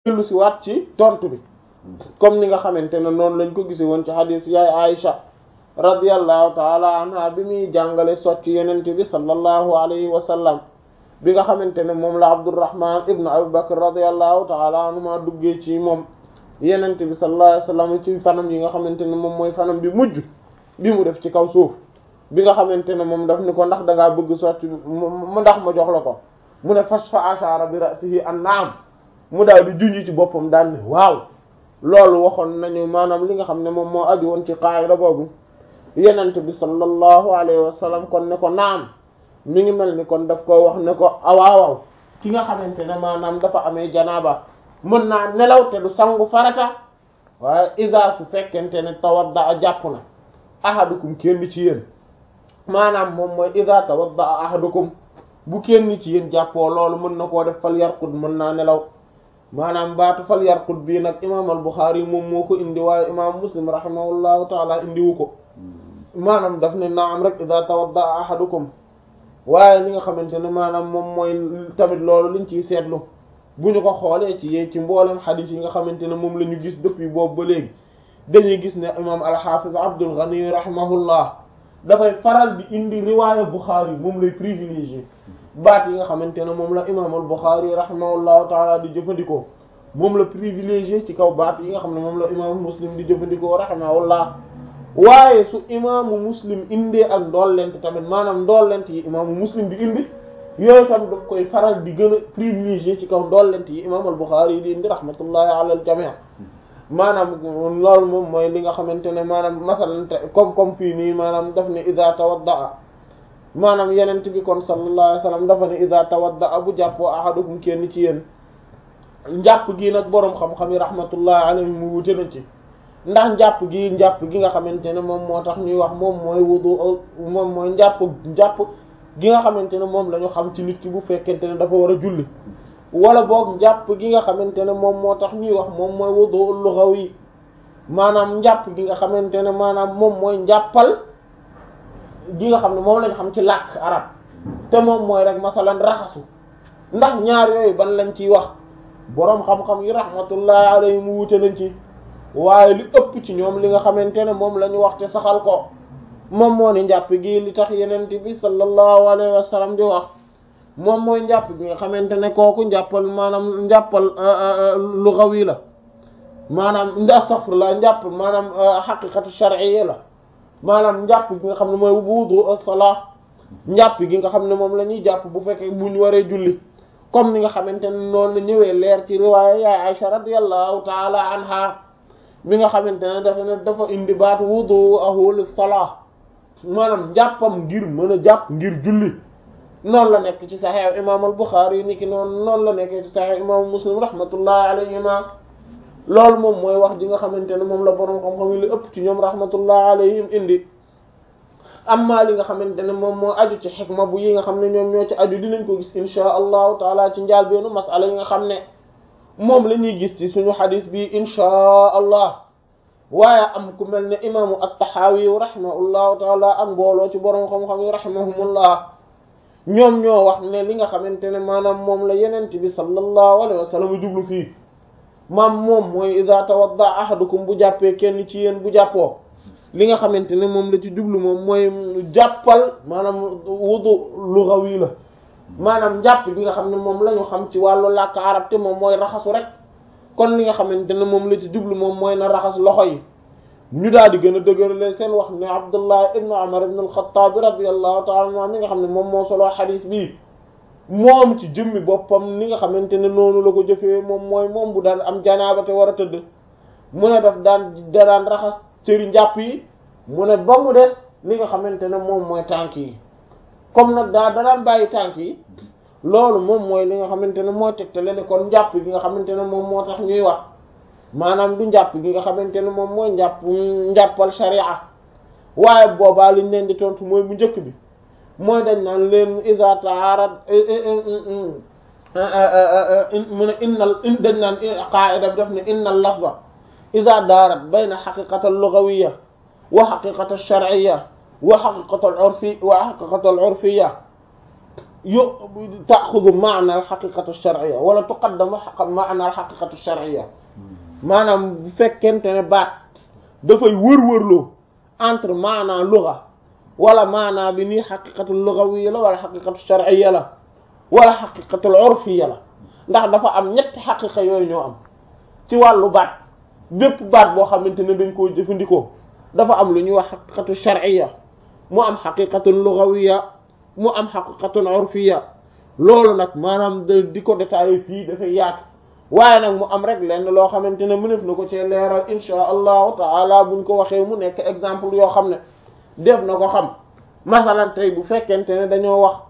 dellu si waat ci tontu bi comme ni nga xamante ne noonu lañ ko gise woon ci hadith yaay Aïcha radiyallahu taala anha bi muy jàngale socc yenente bi sallallahu alayhi wa sallam bi nga xamante ne moom la Abdurrahman ibnu Abi Bakr radiyallahu taala anhuma duggee ci moom yenente bi sallallahu alayhi wa sallam ci fanam yi nga xamante ne moom mooy fanam bi mujj bi mu def ci kaw suuf bi nga xamante ne moom daf ni ko ndax dangaa bëgg socc mu ndax ma jox la ko mu ne fas fa ashara bi ra'sihi an naam mu daal di junj ci boppam daal ne waaw loolu waxoon nañu maanaam li nga xam ne moom moo aju woon ci qaayida boobu yenente bi sallallahu alayhi wa sallam kon ne ko naam mi ngi mel ni kon daf koy wax ne ko awaawaw ki nga xamante ne maanaam dafa amee janaaba mën naa nelaw te du sangu farata waaye isa su fekkente ne tawadda a jàpp na ahadukum kenn ci yéen maanaam moom mooy isa tawadda a ahadukum bu kenn ci yéen jàppoo loolu mën na koo def fal yarqud mën naa nelaw maanaam baatu fal yarqud bii nag imaam al Buxaari moom moo ko indi waaye imaam Muslim rahimahullahu taala indiwu ko maanaam daf ne naam rek ida tawadda ahadukum waaye li nga xamante ne maanaam moom mooy tamit loolu liñ ciy seetlu bu ñu ko xoolee ci yee ci mboolem xadiis yi nga xamante ne moom la ñu gis depuis boobu ba léegi dañuy gis ne imaam al-Hafiz Abdul Ghani rahimahullah dafay faral di indi riwaaya Buxaari moom lay privilégié baat yi nga xamante ne moom la imaam al-Buxaari rahimahullahu taala di jëfandikoo moom la privilégié ci kaw baat yi nga xam ne moom la imaamu Muslim di jëfandikoo rahimahullah waaye su imaamu muslim indee ak ndollent tamit maanaam ndollent yi imaamu muslim di indi yooyu tam daf koy faral di gën a privilégié ci kaw ndollent yi imaam al-Bukhari yi di indi rahmatullahi ala al-jami' maanaam loolu moom mooy li nga xamante ne maanaam masalan comme comme fii nii maanaam daf ne ida tawaddaa maanaam yenent bi kon sallallahu alayhi wasallam dafa ne ida tawaddaa bu jàppoo ahadukum kenn ci yéen njàpp gi nag boroom xam-xam yi rahmatullahi alayhi mu wute na ci ndax njàpp gi njàpp gi nga xamante ne moom moo tax ñuy wax moom mooy wudu moom mooy njàpp njàpp gi nga xamante ne moom la ñu xam ci nit ki bu fekkente ne dafa war a julli wala boog njàpp gi nga xamante ne moom moo tax ñuy wax moom mooy wudu lughawi maanaam njàpp gi nga xamante ne maanaam moom mooy njàppal gi nga xam ne moom lañ xam ci làkk arab te moom mooy rek masalan raxasu ndax ñaar yooyu ban lañ ciy wax boroom xam-xam yi rahmatullahi alayhi mu wute nañ ci waaye li ëpp ci ñoom li nga xamante ne moom la ñu wax te saxal ko moom moo ni njàpp gi li tax yenent bi sallallahu alayhi wa sallam di wax moom mooy njàpp gi nga xamante ne kooku njàppal maanaam njàppal lughawi la maanaam astaghfirullah njàpp maanaam haqiqatu shar'iyya la maanaam njàpp gi nga xam ne mooy wudu as-salah njàpp gi nga xam ne moom la ñuy jàpp bu fekkee bu ñu waree julli comme ni nga xamante ne noonu la ñëwee leer ci riwaaya yaay Aisha radiyallahu ta'ala anha bi nga xamante ne dafa ne dafa indi baat wudu'ahu lis-salah maanaam njàppam ngir mën a jàpp ngir julli noonu la nekk ci Sahih imam al-Bukhari ni ki noonu noonu la nekk ci Sahih imam Muslim rahmatullahi alayhima loolu moom mooy wax ji nga xamante ne moom la boroom xam-xam yi li ëpp ci ñoom rahmatullahi alayhim indi amma li nga xamante ne moom moo aju ci xikma bu yi nga xam ne ñoom ñoo ci aju dinañ ko gis insha allahu taala ci njaal beenu masala yi nga xam ne moom la ñuy gis ci suñu xadis bi insha allah waaye am ku mel ne imaamu at-Tahawi rahimahullahu taala ak mbooloo ci boroom xam-xam yi rahimahumullah ñoom ñoo wax ne li nga xamante ne maanaam moom la yenent bi sallallahu alayhi wa sallam jublu fii maam moom mooy iza tawadda ahadukum bu jàppee kenn ci yéen bu jàppoo li nga xamante ne moom la ci jublu moom mooy jàppal maanaam wudu lughawi la maanaam njàpp bi nga xam ne moom la ñu xam ci wàllu làkk arab te moom mooy raxasu rek kon li nga xamante ne moom la ci jublu moom mooy na raxas loxo yi ñu daal di gën a dëgërale seen wax ne Abdullah ibnu Umar ibnu al-Khattab radiyallahu ta'ala anhu mi nga xam ne moom moo solo xadiis bi moom ci jëmmi boppam ni nga xamante ne noonu la ko jëfee moom mooy moom bu daan am janaaba te war a tëdd mu ne daf daan da daan raxas cëri njàpp yi mu ne ba mu des li nga xamante ne moom mooy tànk yi comme nag daa da daan bàyyi tànk yi loolu moom mooy li nga xamante ne moo tegtale ne kon njàpp gi nga xamante ne moom moo tax ñuy wax maanaam du njàpp gi nga xamante ne moom mooy njàpp njàppal sharia waaye boobaa liñ leen di tontu mooy bu njëkk bi mooy dañ naan leen iza ta'arad mu ne innal dañ naan qaa'ida bi def ne innal lafza iza daarat bayna haqiqatal lughawiyya wa haqiqatal shar'iyya wa haqiqatal urfi wa haqiqatal urfiyya yo taaxudu maana al xaqiqatu shar'iyya wala tuqaddamu maana al xaqiqatu shar'iyya maanaam bu fekkente ne baat dafay wër-wërloo entre maana lugha wala maana bi nii xaqiqatu lughawiyya la wala xaqiqatu shar'iyya la wala xaqiqatul urfiyya la ndax dafa am ñetti xaqiqa yooyu ñoo am ci wàllu baat bépp baat boo xamante ne dañ koo jëfandikoo dafa am lu ñuy wax xaqiqatu shar'iyya mu am xaqiqatul lughawiyya mu am xaqiqatul urfiyya loolu nag maanaam di ko détaillé fii dafay yaatu waaye nag mu am rek lenn loo xamante ne mënef na ko cee leeral insha allahu taala buñ ko waxee mu nekk exemple yoo xam ne def na ko xam masalan tey bu fekkente ne dañoo wax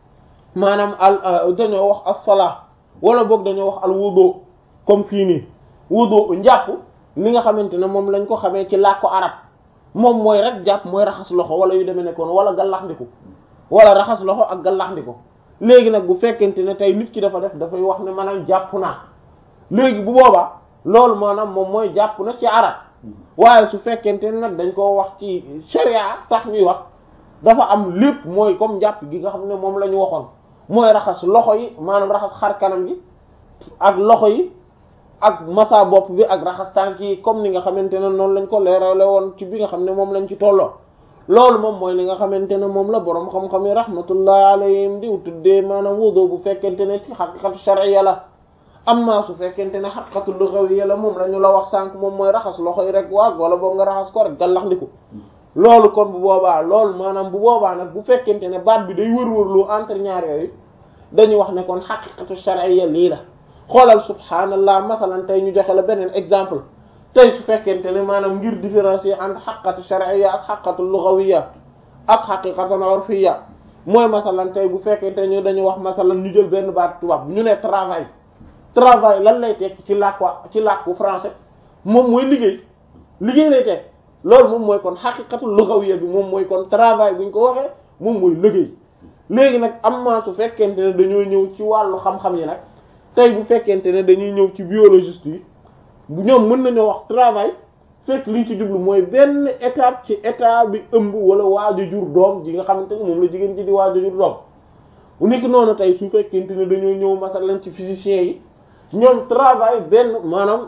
maanaam al dañoo wax as-salaa wala boog dañoo wax al wudu comme fii nii wudu njàpp li nga xamante ne moom lañ ko xamee ci làkku arab moom mooy rek jàpp mooy raxas loxo wala yu demee nekkoon wala gallaxndiku wala raxas loxo ak gallaxndiku léegi nag bu fekkente ne tey nit ki dafa def dafay wax ne maanaam jàpp naa léegi bu boobaa loolu maanaam moom mooy jàpp na ci arab waaye su fekkente ne nag dañ koo wax ci sharia tax ñuy wax dafa am lépp mooy comme jàpp gi nga xam ne moom la ñu waxoon mooy raxas loxo yi maanaam raxas xar kanam gi ak loxo yi ak masa bopp bi ak raxas tànk yi comme ni nga xamante ne noonu lañ ko leerale woon ci bi nga xam ne moom lañ ci tolloo loolu moom mooy li nga xamante ne moom la boroom xam-xam yi rahmatullahi alayhim diw tuddee maanaam wudu bu fekkente ne ci xaqiqatu shar'iyya la amma su fekkente ne xaqiqatu lughawiyya la moom la ñu la wax sànq moom mooy raxas loxo yi rek waag wala boobu nga raxas ko rek gallax ndiku loolu kon bu boobaa loolu maanaam bu boobaa nag bu fekkente ne baat bi day wër-wërloo entre ñaar yooyu dañuy wax ne kon xaqiqatu shar'iyya lii la xoolal subhaanallah masalan tey ñu joxe la beneen exemple tey su fekkente ne maanaam ngir différencier entre xaqiqatu shar'iyya ak xaqiqatu lughawiyya ak xaqiqatu urfiyya mooy masalan tey bu fekkente ñu dañu wax masalan ñu jël benn baat tubaab ñu ne travail travail lan lay tekki ci làkku ci làkku français moom mooy liggéey liggéey lay tekki loolu moom mooy kon xaqiqatu lughawiyya bi moom mooy kon travail bu ñu ko waxee moom mooy liggéey léegi nag am na su fekkente ne dañoo ñëw ci wàllu xam-xam yi nag tey bu fekkente ne dañuy ñëw ci biologiste yi ñoom mën nañoo wax travail fekk liñ ci jublu mooy benn étape ci état bi ëmb wala waaju jur doom ji nga xamante ne moom la jigéen ji di waaju jur doom bu nekk noonu tey su fekkente ne dañoo ñëw masalan ci physiciens yi ñoom travail benn maanaam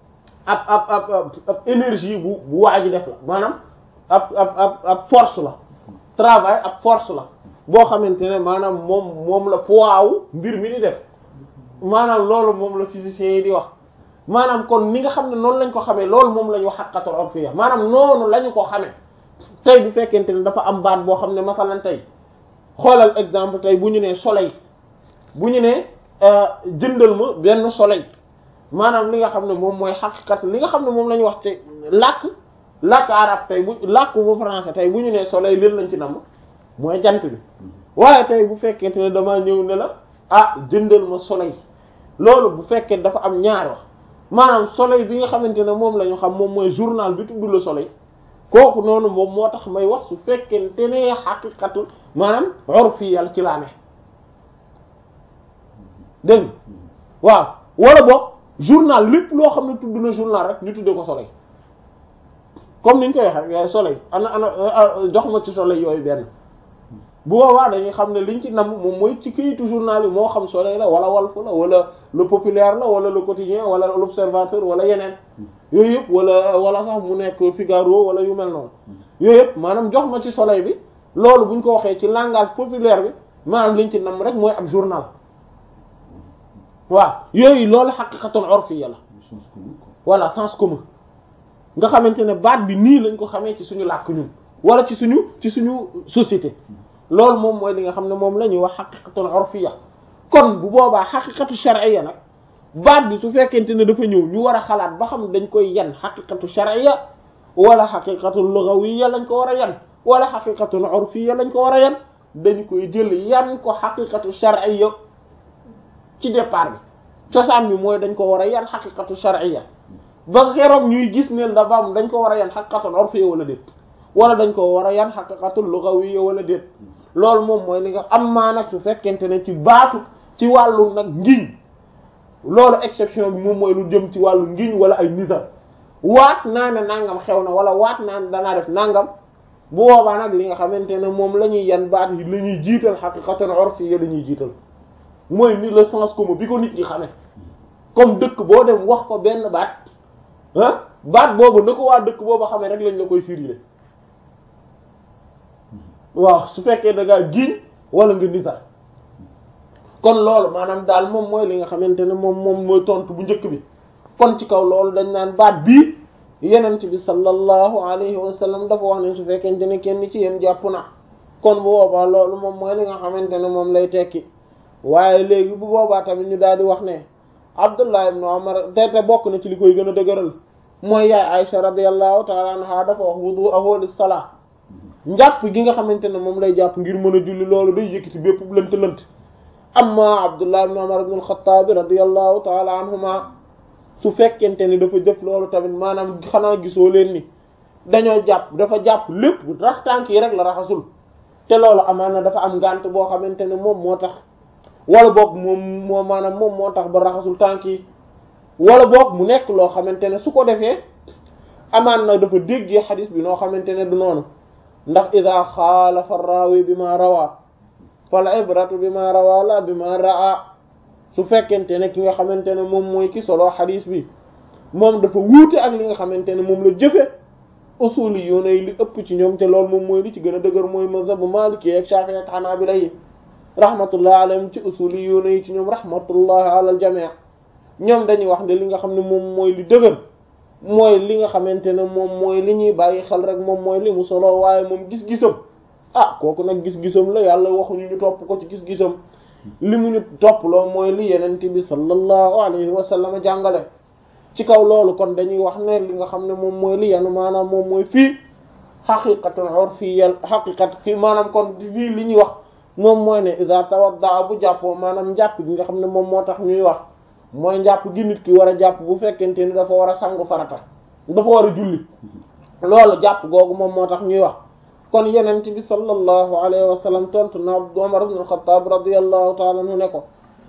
ab ab ab ab énergie bu bu waaju def la maanaam ab ab ab ab force la travail ab force la boo xamante ne maanaam moom moom la poids mbir mi di def maanaam loolu moom la physiciens yi di wax maanaam kon ni nga xam ne noonu lañ ko xamee loolu moom la ñu wax xaqiqatul urfiyya maanaam noonu la ñu ko xamee tey bu fekkente ne dafa am baat boo xam ne masalan tey xoolal exemple tey bu ñu nee soleil bu ñu nee jëndal ma benn soleil maanaam li nga xam ne moom mooy xaqiqat li nga xam ne moom la ñu wax te làkk làkk arab tey bu làkk bu français tey bu ñu nee soleil leen lañ ci namm mooy jant bi waaye tey bu fekkente ne damaa ñëw ne la ah jëndal ma soleil loolu bu fekkee dafa am ñaar wax maanaam soleil bi nga xamante ne moom la ñu xam moom mooy journal bi tudd le soleil kooku noonu moom moo tax may wax su fekkente ne xaqiqatu maanaam urfi yàlla ci laa ne dégg waaw wala boog journal lépp loo xam ne tudd na journal rek ñu tuddee ko soleil comme niñ koy waxee soleil ana ana jox ma ci soleil yooyu benn bu boobaa dañuy xam ne liñ ci nam moom mooy ci kayitu journal yi moo xam soleil la wala Walf la wala le populaire la wala le quotidien wala l'observateur wala yeneen yooyu yëpp wala wala sax mu nekk Figaro wala yu mel noonu yooyu yëpp maanaam jox ma ci soleil bi loolu buñ ko waxee ci langage populaire bi maanaam liñ ci nam rek mooy ab journal waaw yooyu loolu xaqiqatul urfiyya la voilà sens commun nga xamante ne baat bi nii lañ ko xamee ci suñu làkk ñun wala ci suñu ci suñu société loolu moom mooy li nga xam ne moom la ñuy wax xaqiqatul urfiyya kon bu boobaa xaqiqatu shar'iyya nag baat bi su fekkente ne dafa ñëw ñu war a xalaat ba xam dañ koy yan xaqiqatu shar'iyya wala xaqiqatu lughawiyya lañ ko war a yan wala xaqiqatul urfiyya lañ ko war a yan dañ koy jël yan ko xaqiqatu shar'iyya ci départ bi cosaan bi mooy dañ ko war a yan xaqiqatu shar'iyya ba keroog ñuy gis ne dafa am dañ ko war a yan xaqiqatul urfiyya wala déet wala dañ ko war a yan xaqiqatul lughawiyya wala déet loolu moom mooy li nga am maa nag su fekkente ne ci baatu ci wàllu nag ngiñ loolu exception bi moom mooy lu jëm ci wàllu ngiñ wala ay nizar waat naa ne nangam xew na wala waat naa ne danaa def nangam bu boobaa nag li nga xamante ne moom la ñuy yan baat yi la ñuy jiital xaqiqatan urfiyya la ñuy jiital mooy ni le sens commun bi ko nit ñi xamee comme dëkk boo dem wax ko benn baat ah baat boobu na ko waa dëkk boobu xamee rek lañ la koy firile waaw su fekkee da ngaa giñ wala nga nitar kon loolu maanaam daal moom mooy li nga xamante ne moom moom mooy tontu bu njëkk bi kon ci kaw loolu dañ naan baat bii yenent bi sallallahu alayhi wa sallam dafa wax ne su fekkente ne kenn ci yéen jàpp na kon bu boobaa loolu moom mooy li nga xamante ne moom lay tekki waaye léegi bu boobaa tamit ñu daal di wax ne Abdullah ibn Umar te te bokk na ci li koy gën a dëgëral mooy yaay Aisha radiyallahu ta'ala anha dafa wax wudu'uhu lis-salah njàpp gi nga xamante ne moom lay jàpp ngir mën a julli loolu day yëkkati bépp lënt lënt amma Abdullah ibn Umar ibn al-Khattab radiyallahu ta'ala anhuma su fekkente ni dafa jëf loolu tamit maanaam xanaa gisoo leen ni dañoo jàpp dafa jàpp lépp rax tànk yi rek la raxasul te loolu amaan na dafa am ngànt boo xamante ne moom moo tax wala boog moom moo maanaam moom moo tax ba raxasul tànk yi wala boog mu nekk loo xamante ne su ko defee amaan na dafa déggee xadis bi noo xamante ne du noonu ndax ida xaalafa raawi bi ma rawaa fal ibratu bi ma rawaa la bi ma raa su fekkente ne ki nga xamante ne moom mooy ki solo xadis bi moom dafa wuute ak li nga xamante ne moom la jëfe usuli yoona yi li ëpp ci ñoom te loolu moom mooy li ci gën a dëgër mooy mazhabu maliki ak shafi'i ak hanabila yi rahmatullah alayhim ci usuli yoona yi ci ñoom rahmatullah ala al jami' ñoom dañuy wax ne li nga xam ne moom mooy li dëgër mooy li nga xamante ne moom mooy li ñuy bàyyi xel rek moom mooy li mu solo waaye moom gis-gisam ah kooku nag gis-gisam la yàlla waxuñu ñu topp ko ci gis-gisam li mu ñu topp loo mooy li yenent bi sallallahu alayhi wa sallam jàngale ci kaw loolu kon dañuy wax ne li nga xam ne moom mooy li yanu maanaam moom mooy fii xaqiqatan urfiyya xaqiqat fii maanaam kon fii li ñuy wax moom mooy ne iza tawadda bu jàppoo maanaam njàpp gi nga xam ne moom moo tax ñuy wax mooy njàpp gi nit ki war a jàpp bu fekkente ni dafa war a sangu farata dafa war a julli loolu jàpp googu moom moo tax ñuy wax kon yenent bi sallallahu alayhi wa sallam tontu na Umar ibn al-Khattab radiyallahu ta'ala anhu ne ko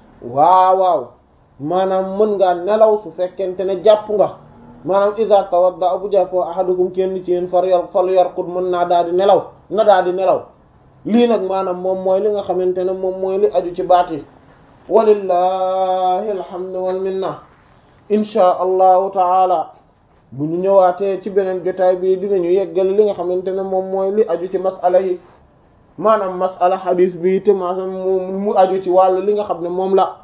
waaw waaw maanaam mën ngaa nelaw su fekkente ne jàpp nga maanaam iza tawadda bu jàppoo ahadukum kenn ci yéen far yar fal yarqud mën naa daal di nelaw na daal di nelaw lii nag maanaam moom mooy li nga xamante ne moom mooy li aju ci baat yi walillahi alhamdu wal minna inchaa allahu taala bu ñu ñëwaatee ci beneen jotaay bi dinañu yeggal li nga xamante ne moom mooy li aju ci masala yi maanaam masala xadiis bi te maanaam mu aju ci wàllu li nga xam ne moom la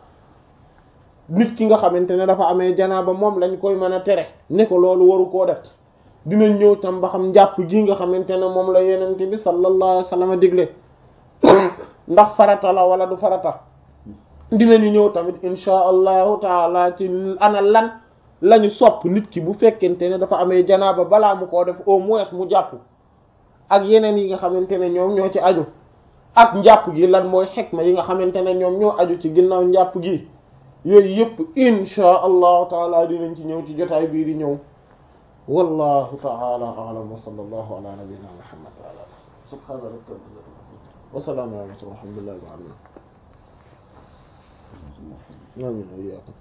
nit ki nga xamante ne dafa amee janaaba moom lañ koy mën a tere ne ko loolu waru koo def dinañ ñëw tam ba xam njàpp gi nga xamante ne moom la yenente bi sallallahu alayhi wa sallam digle ndax farata la wala du farata dinañu ñëw tamit insha allahu taala ci ana lan lañu sopp nit ki bu fekkente ne dafa amee janaaba balaa mu koo def au moins mu jàpp ak yeneen yi nga xamante ne ñoom ñoo ci aju ak njàpp gi lan mooy xikma yi nga xamante ne ñoom ñoo aju ci ginnaaw njàpp gi yooyu yëpp insha allahu taala dinañ ci ñëw ci jotaay bii di ñëw wallahu taala a'lam wa sallallahu ala nabiyyina muhammad wa ala subhana rabbika wa salaamu ala mursalin alhamdulillahi rabbil alamin آمين وإياكم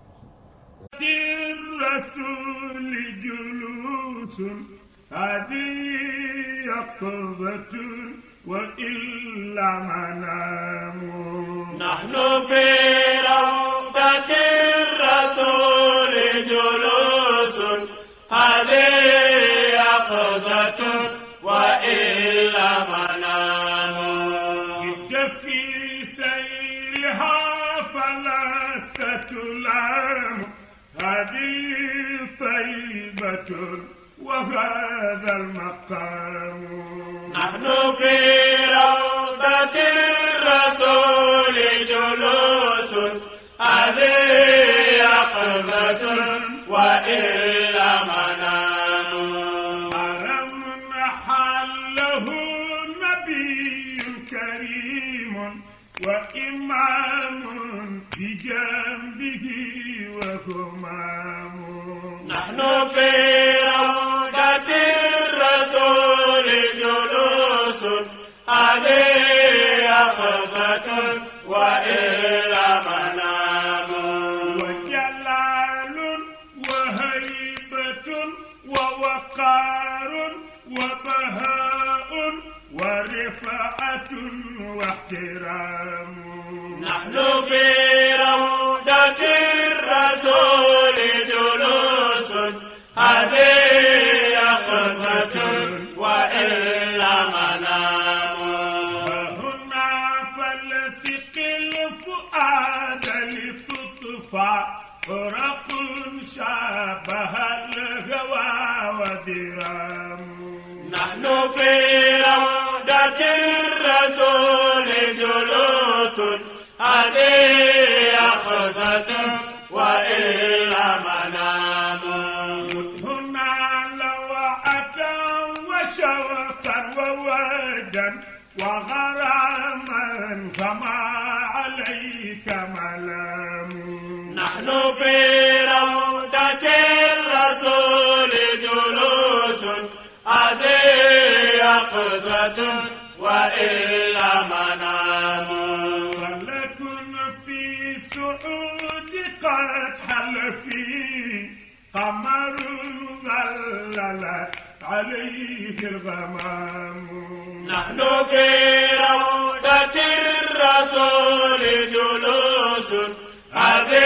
الرسول جلوس هذه يقظة وإلا منام نحن في روضة الرسول جلوس هذه يقظة وإلا منام جد في سيرها فلست تلام هذه طيبة وهذا المقام نحن في روضة الرسول جلوس هذه يقظة وإلا منام حرم حله نبي كريم وإمام بجنبه وهمام نحن في روضة الرسول جلوس هذه يقظة وإلا منام وجلال وهيبة ووقار وبهاء هذه يقظة وإلا منام هنا فلسق الفؤاد لتطفى فرق شابه الهوى ودرام نحن في روضة الرسول جلوس هذه يقظة وإلا منام هنا لوعة وشوقا وودا وغراما فما عليك ملام نحن في روضة الرسول جلوس هذه يقظة وإلا منام فلكن في سعود قد حل فيه قمر ظللت عليه الغمام نحن في روضة الرسول جلوس هذه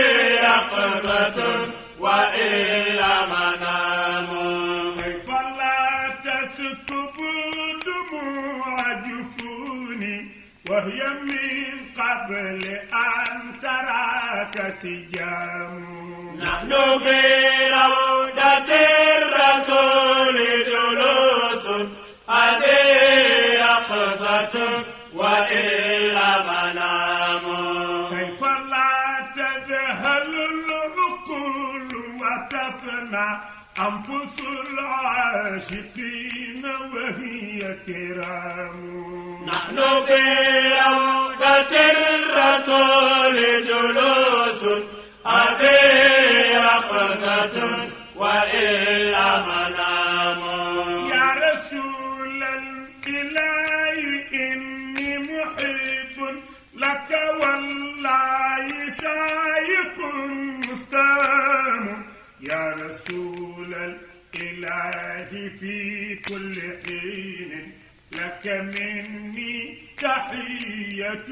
يقظة وإلا منام كيف لا تسكب دموع جفوني وهي من قبل أن تراك سجام نحن في روضة الرسول جلوس هذه يقظة وإلا منام كيف لا تذهل العقول وتفنى أنفس العاشقين وهي كرام نحن في روضة الرسول جلوس هذه يقظة وإلا منام يا رسول الإله إني محب لك والله شايق مستام يا رسول الإله في كل حين لك مني تحية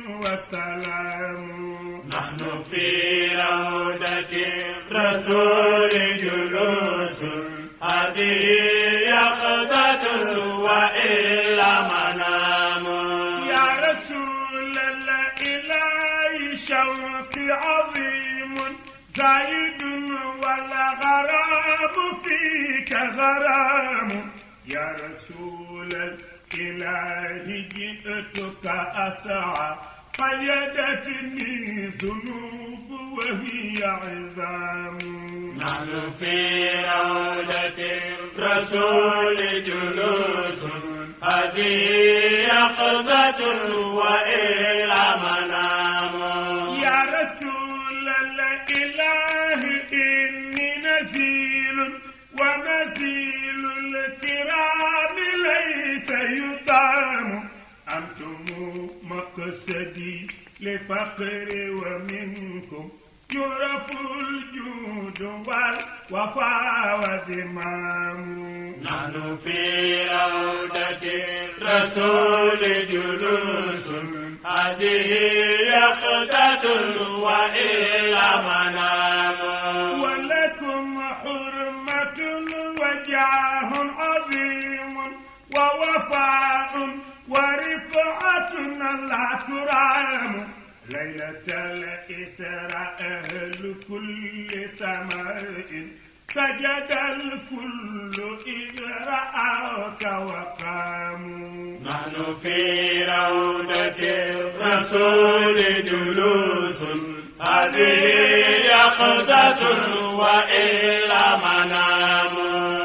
وسلام نحن في روضة الرسول جلوس هذه يقظة وإلا منام يا رسول الإله شوقي عظيم زايد والغرام فيك غرام يا رسول الإله جئتك أسعى قيدتني ذنوب وهي عظام نحن في روضة الرسول جلوس هذه يقظة وإلا منام يا رسول الإله إني نزيل ونزيل الكرام ليس يطعم أنتم مقصدي لفقر ومنكم يعرف الجود والوفاء والذمام نحن في روضة الرسول جلوس هذه يقظة وإلا منام ولكم حرمة وجاه عظيم ووفاء ورفعة لا ترام ليلة الإسراء أهل كل سماء سجد الكل إذ رأوك وقاموا نحن في روضة الرسول جلوس هذه يقظة وإلا منام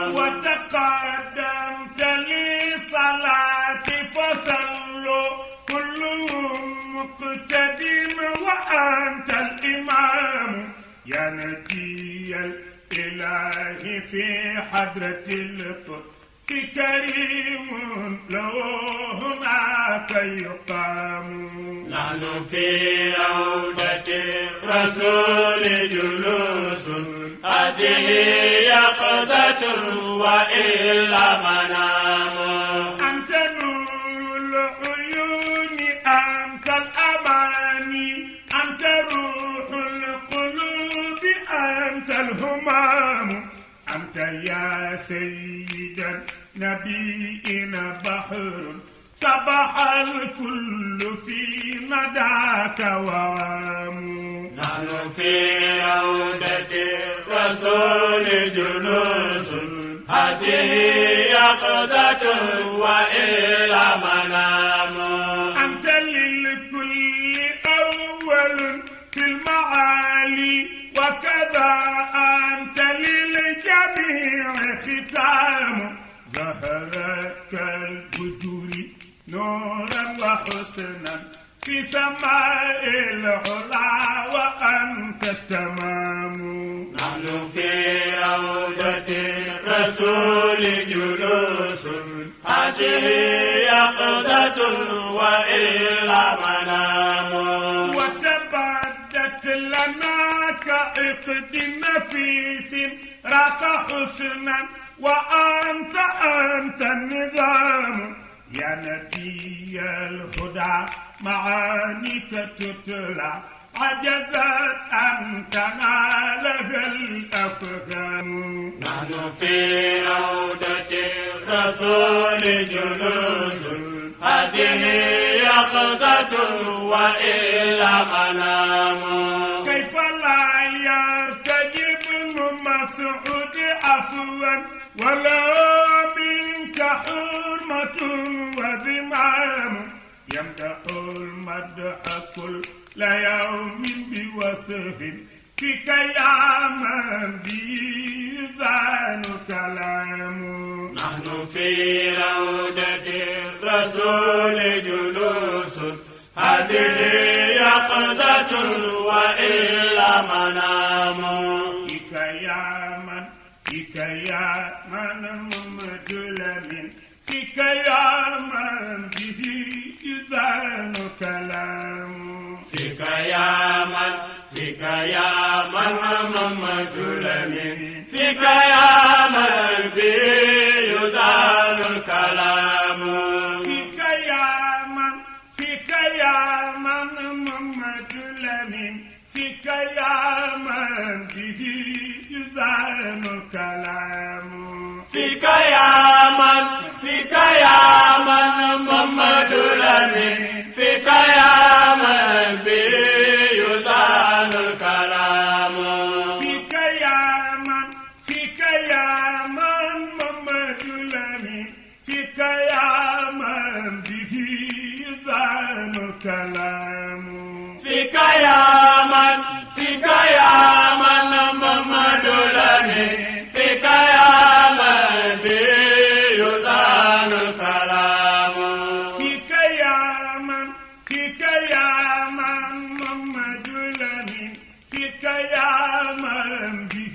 وتقدمت لي صلاتي فصلوا كلهم مقتد وأنت الإمام يا نبي الإله في حضرة القدس كريم له هناك يقام نحن في روضة الرسول جلوس هذه يقظة وإلا منام أنت نور العيون أنت الأماني أنت روح القلوب أنت الهمام أنت يا سيدا نبينا بحر سبح الكل في نداك وعام نحن في روضة الرسول جلوس هذه يقظة وإلى منام أنت للكل أول في المعالي وكذا أنت للجميع ختام ظهرك البدور نورا وحسنا في سماء العلا وأنت التمام نحن في روضة الرسول جلوس هذه يقظة وإلى منام وتبدت لنا كعقد نفيس راك حسنا وأنت أنت النظام يا نبي الهدى معانيك تتلى عجزت أن تنالها الأفهام نحن في روضة الرسول جلوس هذه يقظة وإلى منام كيف لا يرتجب ابن مسعود عفوا ولا منك حرمة وذمام يمدح المدح كل يوم بوصف فيك يا من بيزان كلام نحن في روضة الرسول جلوس هذه يقظة وإلى منام فيك يا من فيك يا من محمد لمن فيك يا من به يزان كلام فيك يا من فيك يا من محمد لمن فيك يا من به يزال الكلام فيك يا من فيك يا من محمد لمن فيك يا من به يزان كلام فيك يا من فيك يا من محمد لمن فيك يا من به يزال الكلام فيك يا من فيك يا من محمد لمن فيك يا من به يزان كلام فيك يا من فيك يا من محمد لمن فيك يا من به يزال الكلام فيك يا من فيك يا من محمد لمن فيك يا من به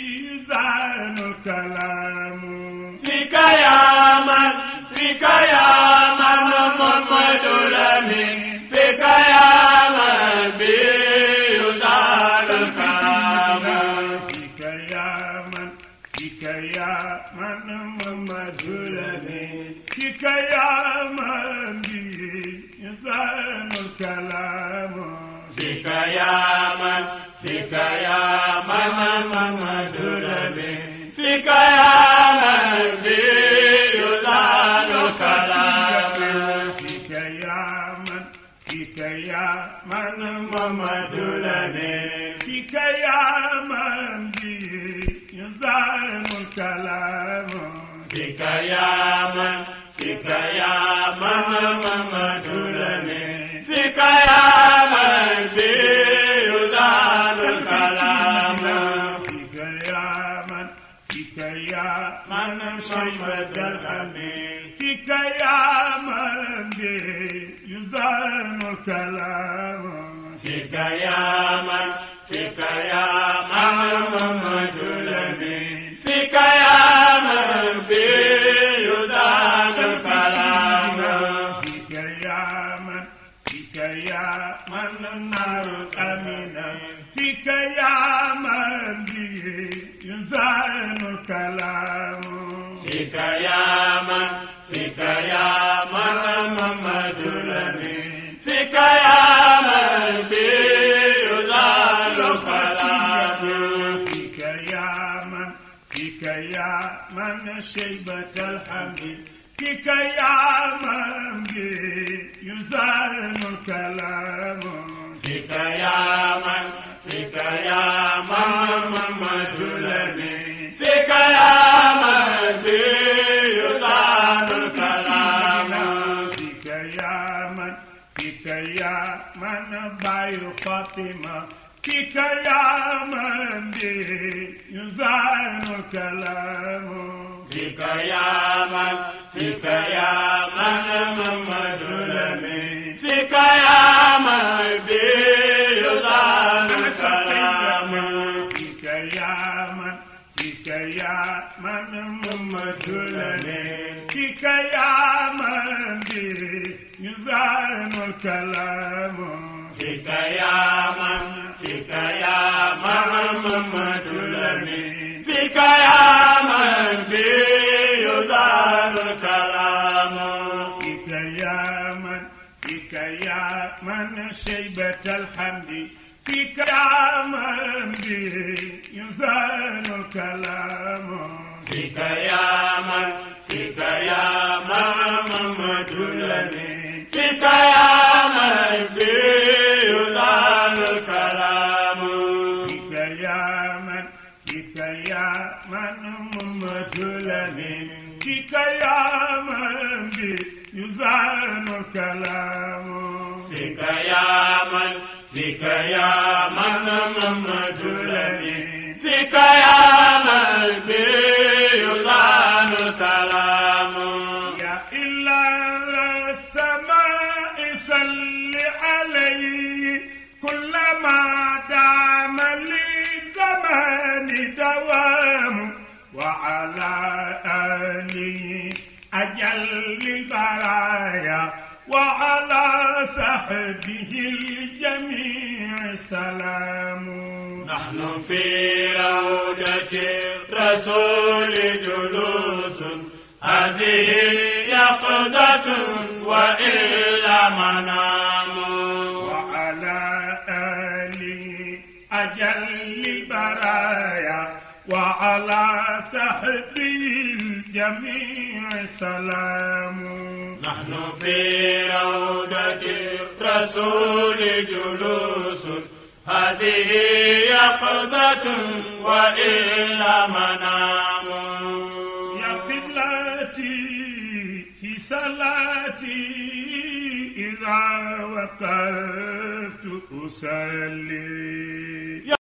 يزان كلام فيك يا من فيك يا من محمد لمن فيك يا من به يزال الكلام فيك يا من فيك يا من محمد لمن فيك يا من به يزان كلام فيك يا من فيك يا من محمد لمن فيك يا من به يزال الكلام فيك يا من فيك يا من محمد لمن فيك يا من به يزال الكلام فيك يا من فيك يا من محمد لمن فيك يا من به يزال الكلام فيك يا من فيك يا من شربت الحميد فيك يا من به يزال الكلام فيك يا من فيك يا من محمد لمن فيك يا من به يزال الكلام فيك يا من فيك يا من النار أمينة فيك يا من به يزال الكلام فيك يا من فيك يا من محمد لمن فيك يا من به يزال الكلام فيك يا من فيك يا من شيبة الحمد فيك يا من به يزال الكلام فيك يا من فيك يا من محمد الأمين فيك يا من به يزال الكلام فيك يا من فيك يا من باي فاطمة فيك يا من به يزال الكلام فيك يا من فيك يا من محمد الأمين فيك يا من به يزال الكلام فيك يا من فيك يا من محمد الأمين فيك يا من به يزال الكلام فيك يا من فيك يا من محمد الأمين فيك يا من به يزال الكلام فيك يا من فيك يا من شيبة الحمد فيك يا من به يزال الكلام فيك يا من فيك يا من محمد الأمين فيك يا من به يزال الكلام فيك يا من فيك يا من محمد الأمين فيك يا من به يزال الكلام فيك يا من فيك يا من محمد الأمين فيك يا من به يزال الكلام يا إله السماء صل عليه كلما دام للزمان دوام وعلى آله أجل البرايا وعلى صحبه الجميع سلام نحن في روضة الرسول جلوس هذه يقظة وإلا منام وعلى آله أجل البرايا وعلى صحبه الجميع سلام نحن في روضة الرسول جلوس هذه يقظة وإلا منام يا قبلتي في صلاتي إذا وقفت أصلي